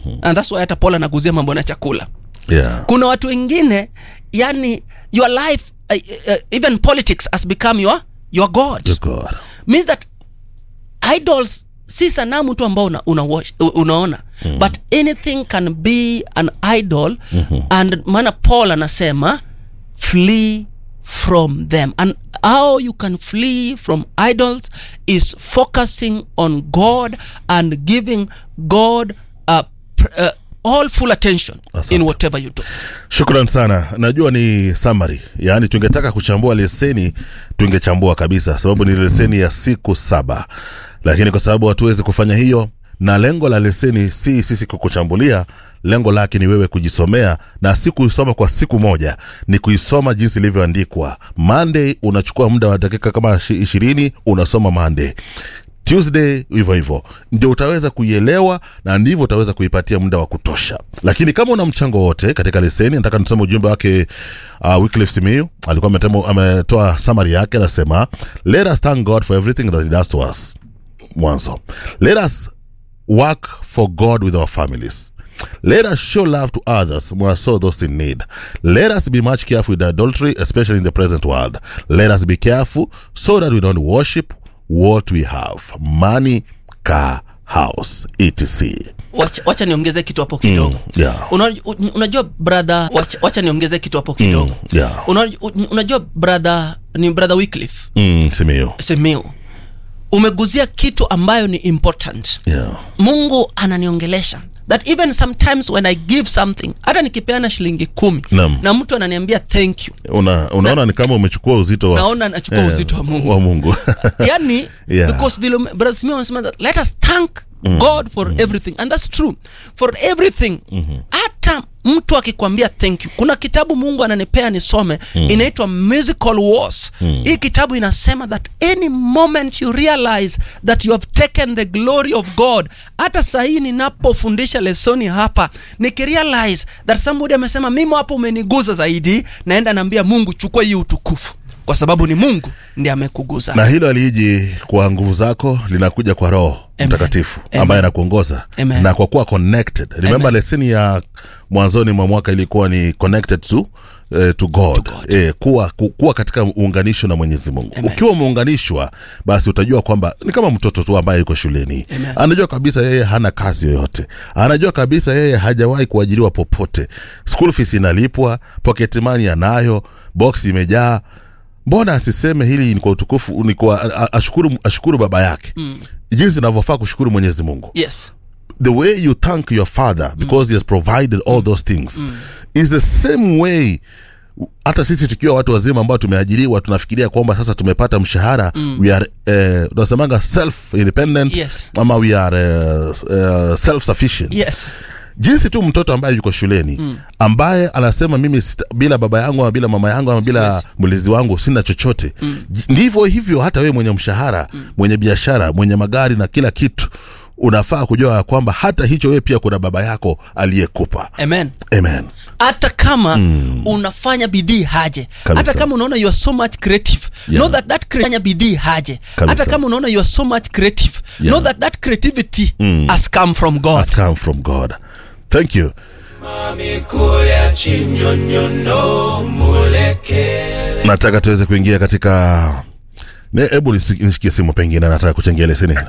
and that's why hata paul anaguzia mambo na chakula yeah. kuna watu wengine yani your life uh, uh, even politics has become your, your god Your God. means that idols si sanamu tu ambao una, una watch, unaona mm. but anything can be an idol mm-hmm. and maana paul anasema flee from them and how you can flee from idols is focusing on god and giving god uh, pr- uh, all full attention Asante. in whatever you do shukran sana najua ni summary yaani tungetaka kuchambua leseni tungechambua kabisa sababu ni leseni ya siku saba lakini kwa sababu hatuwezi kufanya hiyo na lengo la leseni si sisi kukuchambulia lengo lake ni wewe kujisomea na si kuisoma kwa siku moja ni kuisoma jinsi ilivyoandikwa monday unachukua muda wa dakika kama ishi- ishirini unasoma monday tuesday hivyo hivyo ndio utaweza kuielewa na ndivyo utaweza kuipatia muda wa kutosha lakini kama una mchango wote katika leseni nataka nisome ujumbe wake uh, wycliffe simiu alikuwa ametemo- ametoa summary yake anasema let us thank god for everything that he does to us mwanzo let us work for god with our families let us show love to others more so those in need let us be much careful with adultery especially in the present world let us be careful so that we don't worship what we have money car house etc wacha, wacha niongeze kitu hapo kidogo Mm, yeah. Una, un- unajua brother wacha, wacha niongeze kitu hapo kidogo Mm, yeah. Una, un- unajua brother ni brother Wycliffe mm, simiyu Simiu umeguzia kitu ambayo ni important yeah. mungu ananiongelesha that even sometimes when i give something hata nikipeana shilingi kumi Naam. na mtu ananiambia thank you Una, unaona ni kama umechukua uzito wa, naona nachukua uzito wa mungu wa mungu yani Yeah. because vile ume- brother Simeon anasema that let us thank god for everything and that's true for everything hata mtu akikwambia thank you kuna kitabu mungu ananipea nisome inaitwa musical wars hii kitabu inasema that any moment you realize that you have taken the glory of god hata sahii ninapofundisha lesoni hapa nikirealize that somebody amesema mimi hapo umeniguza zaidi naenda naambia mungu chukua hii utukufu kwa sababu ni mungu ndiye amekuguza na hilo aliji kwa nguvu zako linakuja kwa roho Amen. mtakatifu Amen. ambaye anakuongoza Amen. na kwa kuwa connected remember leseni ya mwanzoni mwa mwaka ilikuwa ni connected to eh, to god, To God. Eh, kuwa, ku, kuwa katika uunganisho na mwenyezi mungu Amen. ukiwa umeunganishwa basi utajua kwamba ni kama mtoto tu ambaye yuko shuleni Amen. anajua kabisa yeye hana kazi yoyote anajua kabisa yeye hajawahi kuajiriwa popote school fees inalipwa pocket money anayo box imejaa mbona asiseme hili ni kwa utukufu ni kwa a- a- ashukuru, ashukuru baba yake mm. jinsi inavyofaa kushukuru mwenyezi mungu yes the way you thank your father because he has provided all those things is the same way hata sisi tukiwa watu wazima ambao tumeajiriwa tunafikiria kwamba sasa tumepata mshahara mm. we are eh, tunasemanga self independent Yes. ama we are uh, uh, self sufficient yes jinsi tu mtoto ambaye yuko shuleni mm. ambaye anasema mimi sita, bila baba yangu ama bila mama yangu ama bila Siwezi. mlezi wangu sina chochote mm. ndivyo hivyo hata wewe mwenye mshahara mm. mwenye biashara mwenye magari na kila kitu unafaa kujua ya kwamba hata hicho wewe pia kuna baba yako aliyekupa amen amen hata kama mm. unafanya bidii haje Kabisa. hata kama unaona you are so much creative Yeah. know that that cre- fanya bidii haje Kabisa. hata kama unaona you are so much creative Yeah. know that that creativity has come from god has come from god thank you Mamikulya chinyonyono mulekele nataka tuweze kuingia katika Ne- hebu nisi- nishikie simu pengine nataka kuchangia leseni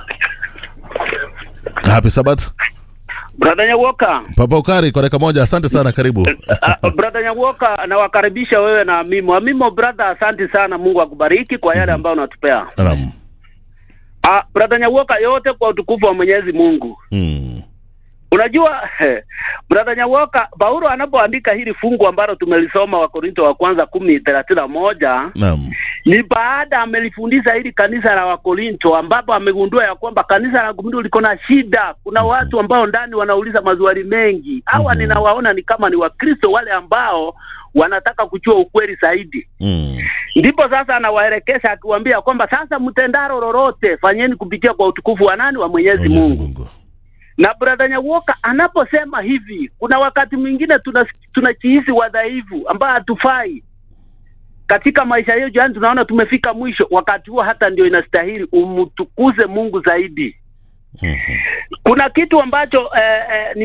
happy sabat Brother Nyawoka, papa ukari kwa dakika moja asante sana karibu uh, brother Nyawoka, nawakaribisha wewe na Amimo. Amimo brother, asante sana, Mungu akubariki kwa yale ambayo unatupea. Naam. Uh, brother Nyawoka, yote kwa utukufu wa Mwenyezi Mungu. Mm. Unajua brother Nyawoka, Paulo anapoandika hili fungu ambalo tumelisoma Wakorinto wa kwanza kumi thelathini na moja Naam. ni baada amelifundisha hili kanisa la Wakorinto ambapo amegundua ya kwamba kanisa la Korinto liko na shida. Kuna watu ambao ndani wanauliza maswali mengi. Hawa Mhm. ninawaona ni kama ni Wakristo wale ambao wanataka kujua ukweli zaidi. Mm. Ndipo sasa anawaelekeza akiwaambia kwamba sasa mtendaro lolote fanyeni kupitia kwa utukufu wa nani? Wa Mwenyezi Mwenyezi Mungu. Mungu. Na brother Nyawoka anaposema hivi, kuna wakati mwingine tuna tunajihisi wadhaifu ambao hatufai katika maisha yetu, yani tunaona tumefika mwisho. Wakati huo hata ndio inastahili umtukuze Mungu zaidi. Mhm. Kuna kitu ambacho eh, eh,